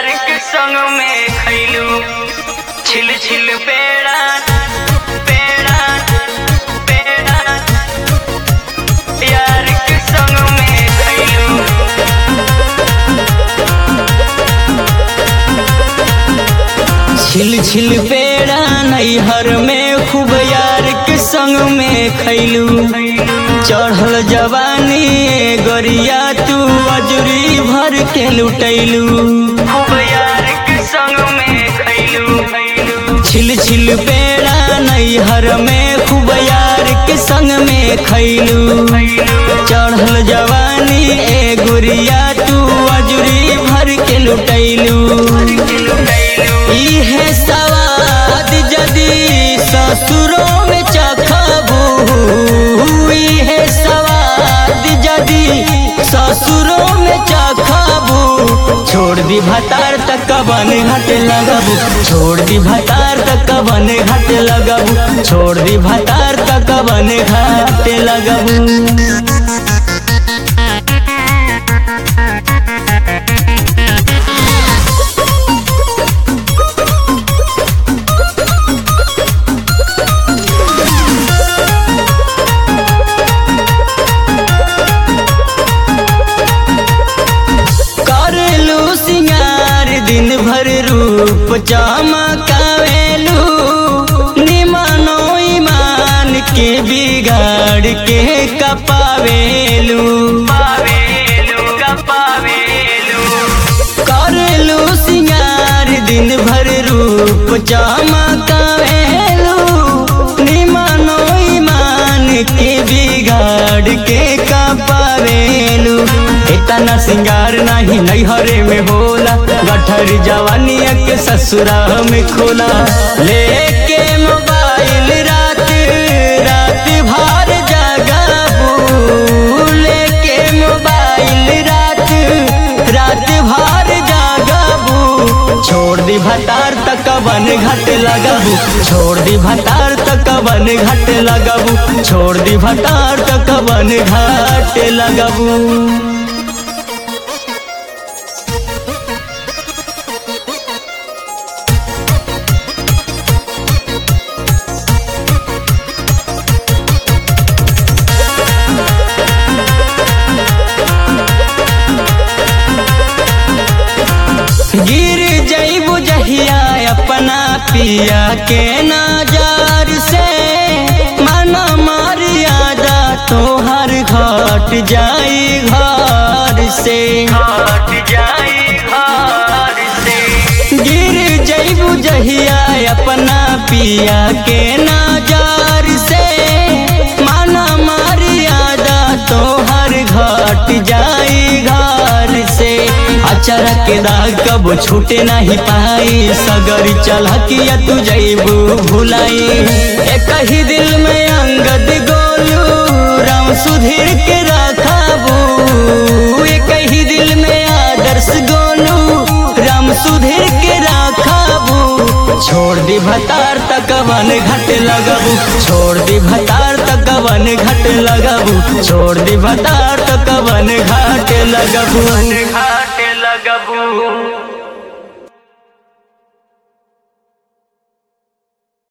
यार के संग में खैलू छिल छिल पेड़ा पेड़ा पेड़ा यार के संग में खैलू छिल छिल पेड़ा नैहर में खूब यार के संग में खैलू चढ़ल जवानी ए गोरिया तू अजूरी भर के लुटैलू खूब यार के संग में खैलू छिल छिल पेड़ा नैहर में खूब यार के संग में खैलू चढ़ल जवानी ए गुरिया तू अजूरी भर के लुटैलू इहे सवाद जदी ससुरों में चखबू इहे सवाद जदी ससुरों में चखबू छोड़ दी भतार तक कबन घट लगबू छोड़ दी भतार तक कबन घट लगबू छोड़ दी भतार तक कबन घट लगबू करलू सिंगार दिन भर रूप चमकावेलू निमानो ईमान के बिगाड़ के कपावेलू करलू सिंगार दिन भर रूप चमकावेलू निमानो ईमान के बिगाड़ के कपावेलू इतना सिंगार नहीं नैहरे में होला गठर जवानिया के ससुरा में खोला लेके मोबाइल रात रात भर जगाबू लेके मोबाइल रात रात भर जगाबू छोड़ दी भतार तक बन घट लगाबू छोड़ दी भतार तक बन घट लगाबू छोड़ दी भतार तक बन घट लगाबू गिर जईबू जहिया अपना पिया के नजर से मन मर्यादा तोहर घट जाई घर से घट जाई घर से गिर जईबू जहिया अपना पिया के नजर से मन मर्यादा तोहर घट जाई घर से अचर के दाग कब छूटे नहीं पाई सगर चलकिया तू जईबू भुलाई एक ही दिल में अंगद गोलू राम सुधीर के रखाबू एक ही दिल में आदर्श गोलू राम सुधीर के रखाबू छोड़ दी भतार तक वन घट लगबू छोड़ दी भतार तक वन घट लगबू छोड़ दी भतार तक वन घाट लगबू घाट लगबू